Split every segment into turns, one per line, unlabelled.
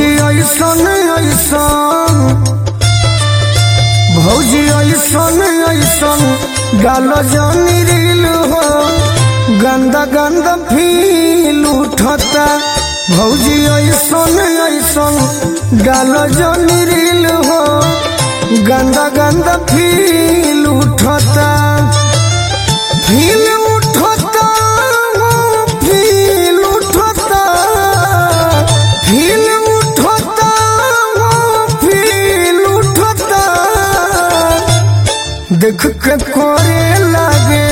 भौजी ऐसन ऐसन भौजी ऐसन ऐसन गाल जानी रील हो गंदा गंदा फील उठता भौजी ऐसन ऐसन गाल जानी रील हो गंदा गंदा फील उठता फील उठता हो फील उठता फील उठता हो फील उठता देख के करे लागे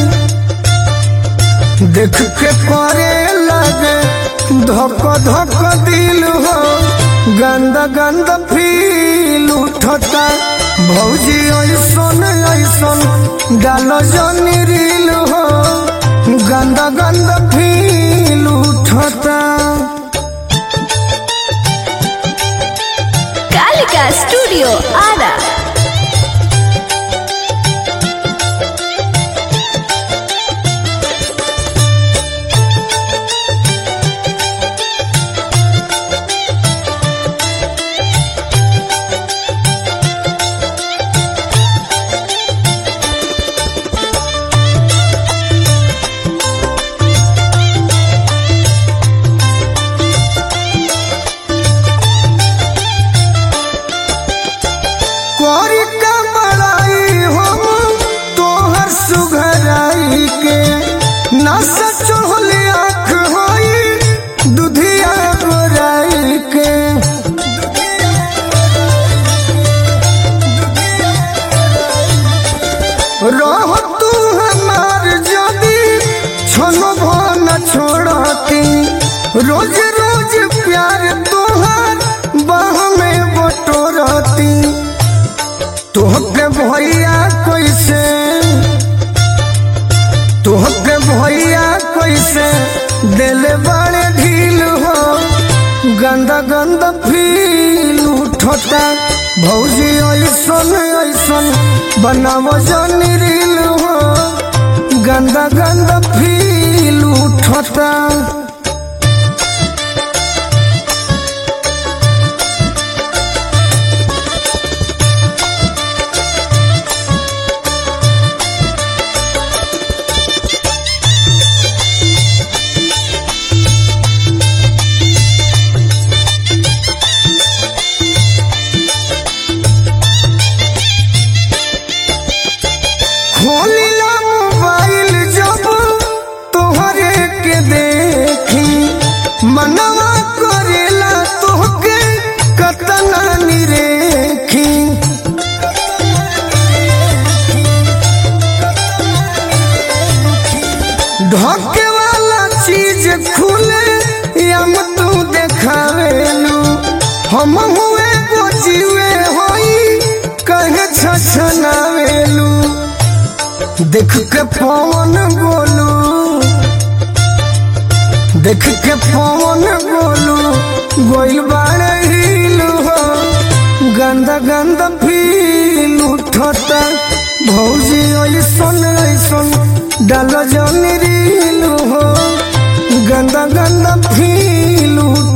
देख के करे लागे धक धक दिल हो गंदा गंदा फील उठता भौजी ऐसन ऐसन डाल जनी रील हो गंदा गंदा फील उठता
कालिका स्टूडियो आरा
कोरी का बड़ाई हम तोहर सुघराई के न सचोल आँख होई दुधिया गोराई के रह तू हमार जदी छोनो न छोड़ती रोज रोज प्यार तोहार बाह में बटोरती तोहके भैया कैसे तोहके भैया कैसे दिल बड़े ढील हो गंदा गंदा फील उठता भौजी ऐसन ऐसन बनाव जनी रील हो गंदा गंदा फील उठता खोलिला मोबाइल जब तोहरे के देखी मनवा करेला तोहके कतना निरेखी ढके वाला चीज खुले हम तू देखावेलू हम हुए गोजीवे होई कहे छछनावेलू देख के पवन बोलू देख के पवन बोलू गोइल बाड़े हिल हो गंदा गंदा फील उठता भौजी ऐसन ऐसन डाल जनी रील हो गंदा गंदा फील उठता